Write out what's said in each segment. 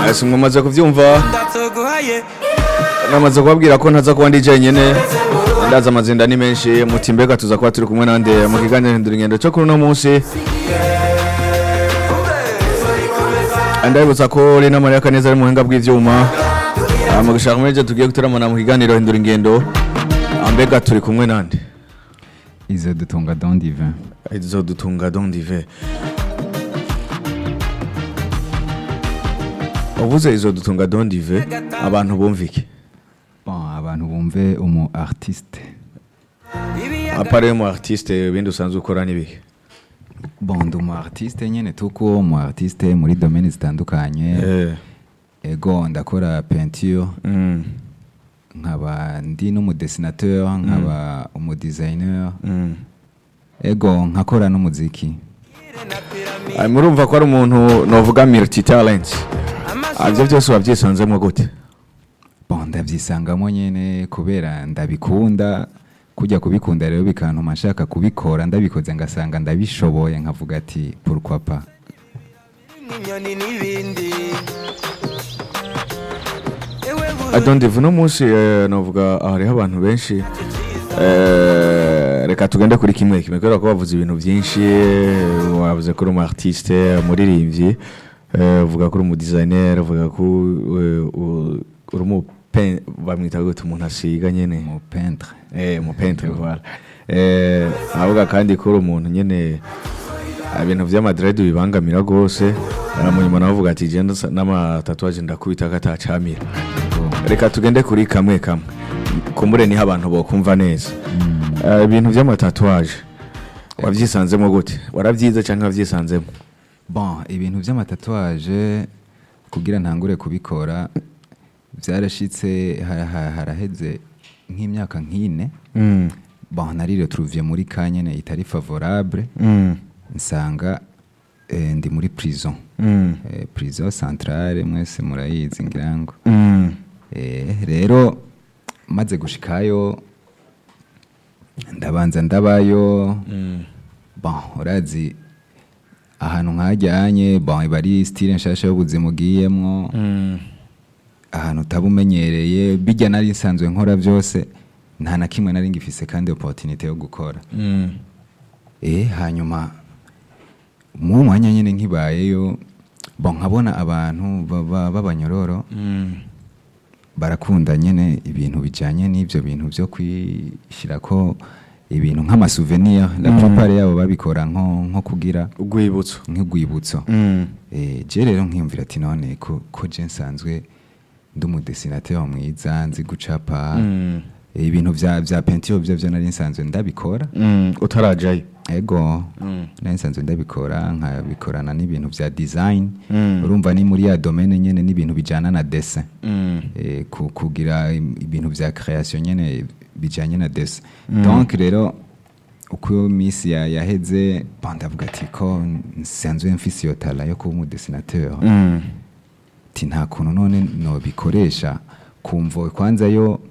ese mwamaze kubyumva ndatoguhaye namaze kubabwira ko ntaza kuba ndi jenyine ndaza amazinda ni menshi muti mbega tuza kuba turi kumwe nande mu kiganiro hindura ingendo cyo kuri uno munsi ndabibutsa ko Rina Maria Kaneza ari mu buhinga bw'ivyuma Ah, mu gushaka muri tugiye guteramana mu kiganiro hindura ingendo Ah, mbega turi kumwe nande izo dutunga don divin izo dutunga don dive uvuze izo dutunga don dive abantu bumvike bon abantu bumve umu artiste apare mu artiste ibindi usanzwe ukora n'ibihe bon ndi umu artiste nyene tuko umu artiste muri domaine zitandukanye Eh, ego ndakora peinture mm, nkaba ndi n'umudessinateur nkaba umudesigner mm. ego nkakora n'umuziki Ah, murumva ko ari umuntu novuga multi talent ivyo byose wabyisanzemo gute bon ndavyisangamo nyene kubera ndabikunda kujya kubikunda rero bikantuma nshaka kubikora ndabikoze ngasanga ndabishoboye nkavuga ati pourquoi pas n'inyoni n'ibindi ewe adondive uno munsi eh, novuga hariho abantu benshi Eh, reka tugende kuri kimwe kimwe kubera ko bavuze ibintu byinshi eh, wavuze ko uri umu artiste umuririmbyi eh, uvuga ko uri umu designer uvuga ko eh, u- uri umu pen- bamwita gute umuntu asiga nyene mu peintre eh mu peintre voilà eh avuga kandi ko uri umuntu nyene ah, ibintu vy'amadrede bibangamira gose aramunyuma nawe uvuga ati je ndasa- n'amatatuwaje ndakubita katacamira reka tugende kuri kamwe kamwe kumbure niho abantu bokumva neza Eh, ibintu vy'amatatuwaje wavyisanzemo gute warabyize canke wavyisanzemo bon ibintu by'amatatuwaje kugira ntangure kubikora byarashitse ha- ha- haraheze nk'imyaka nk'ine Mm, bon nari retrouviye muri ka nyene itari favorable mm, nsanga eh, ndi muri prison mm, eh, prison centrale mwese murayizi ngira ngo mm, Eh, rero maze gushikayo ndabanza ndabayo mm, bon urazi ahantu nkajyanye bon iba ari style nshasha y'ubuzima ugiyemwo mm, ahantu utaba umenyereye bijya nari nsanzwe nkora byose nta na kimwe nari ngifise kandi opportunité yo gukora mm, eh hanyuma mu mwanya nyine nkibayeyo bon nkabona abantu baba- b'abanyororo mm, barakunda nyine ibintu bijyanye n'ibyo bintu byo kwishyira ko ibintu nk'amasouvenir la plupart yabo babikora nko nko kugira urwibutso nk'urwibutso Mm, eh je rero nkiyumvira ati none ko ko je nsanzwe ndi umudesinateur mwiza nzi gucapa mm, eh, ibintu vya vya peinture byo byo nari nsanzwe ndabikora mm, utarajayo ego Mm. nari nsanzwe ndabikora nkabikorana n'ibintu vya design Mm. urumva ni muri ya domaine nyene n'ibintu bijana na dessin Mm, eh, ku- kugira im- ibintu vya création nyene bijanye na dessin donc rero uko iminsi ya- yaheze bon, ndavuga ati ko nsanzwe mfise iyo tala yo kuba umudesinateur mm, ati nta kuntu none nobikoresha kumvo kwanza yo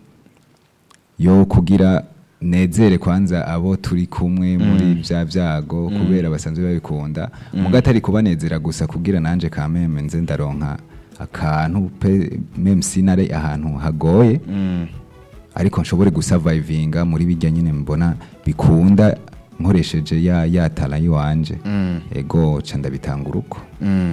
yo kugira nezere kwanza abo turi kumwe muri bya byago kubera basanzwe babikunda muga atari kubanezera gusa kugira nanje kameme nze ndaronka akantu pe meme sinare ahantu hagoye mm, ariko nshobore gusavayivinga muri bijya nyine mbona bikunda nkoresheje ya ya tala yiwanje mm, ego ca ndabitanga uruko mm.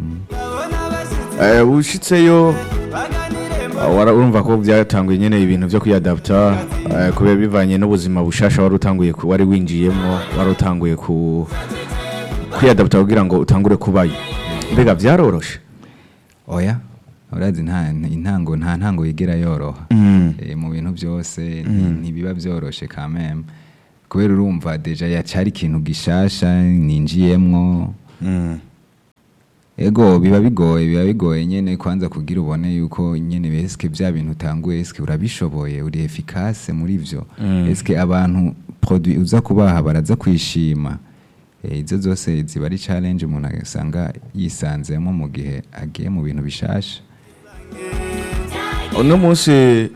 Eh, ushitseyo ah, wara- urumva ko byatanguye nyene ibintu vyo kwiyadapta eh, kubera bivanye n'ubuzima bushasha wari utanguye ku- wari winjiyemwo wari utanguye ku kwiyadapta kugira ngo utangure kubayo mbega vyaroroshe oya urazi nta intango nta ntango yigera yoroha Mm. Eh, mu bintu byose nti- ntibiba byoroshe kameme kubera urumva deja yacari ikintu gishasha ninjiyemwo Mm. ego biba bigoye biba bigoye nyene kwanza kugira ubone yuko nyene eske bya bintu utanguye eske urabishoboye uri efficace muri vyo Mm. eske abantu produit uza kubaha baraza kwishima Eh, izo zose ziba ari challenge umuntu asanga yisanzemo mu gihe agiye mu bintu bishasha uno munsi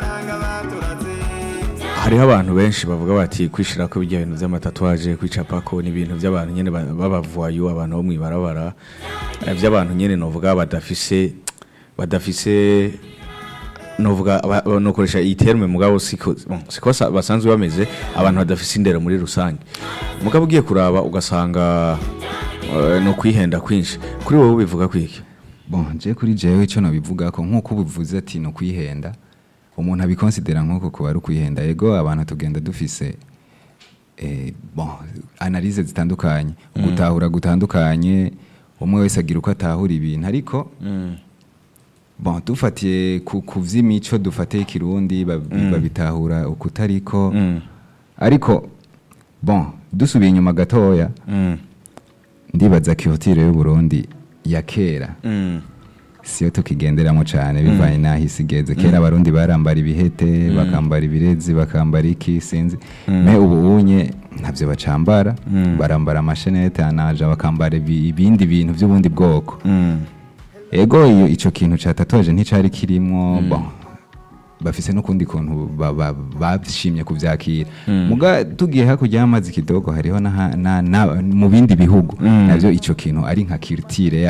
hariho abantu benshi bavuga bati kwishira ko bijya bintu by'amatatuwaje kwicapako ni ibintu by'abantu nyene ba- b'abavayu abantu bo mwibarabara eh, by'abantu nyene novuga badafise badafise novuga aba- aba- nokoresha iyi terme mugabo siko bon, siko sa- basanzwe bameze abantu badafise indero muri rusange mugabo ugiye kuraba ugasanga eh, no kwihenda kwinshi kuri wowe bivuga kwiki bon je kuri jewe icyo nabivuga ko nk'uko ubivuze ati no kwihenda umuntu abikonsidera nk'uko kuba ari ukwihenda yego abantu tugenda dufise eh, bon analyse zitandukanye gutahura gutandukanye umwe wese agira uko atahura ibintu ariko bon dufatiye ku, ku vy'imico dufatiye ikirundi bab- babitahura ukutariko Mm. ariko bon dusubiye inyuma gatoya Mm. ndibaza kihotire y'uburundi ya kera Mm. siyo tukigenderamo cyane bivanye n'aho isi igeze kera abarundi barambara ibihete bakambara ibirezi bakambara iki sinzi me ubu unye ntabyo bacambara barambara amashenete anaja bakambara ibi- ibindi bintu by'ubundi bwoko Mm. ego iyo icyo kintu cya tatuwaje nticyari kirimo bon bafise n'ukundi kuntu ba- ba- bashimye kubyakira muga tugiye hakurya y'amazi kidogo hariho n'aha- na- na- mu bindi bihugu nabyo icyo kintu ari nka kirutire